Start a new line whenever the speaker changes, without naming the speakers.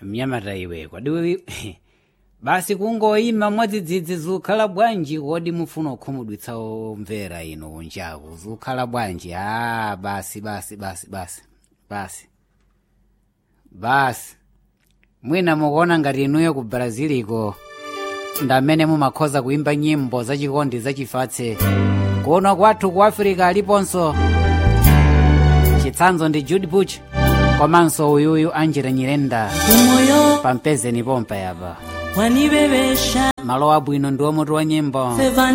mnyamata iwe kwadiwe basi kungoyima mwadzidzidzi zikhala bwanji kodi mufuna kukhumudwitsa omvera ino kunjaku zikhala bwanji a basi basi basi basi basi basi mwina mukuona ngati inuyo ku braziliko ndamene mumakhoza kuimba nyimbo zachikondi zachifatse kuno kwathu ku afirika aliponso chitsanzo ndi jude buch komanso uyuyu angela nyirenda
umoyo
pampezeni pompa yapa
wanibebesha
malo abwino ndi omutu wa nyimbo
feva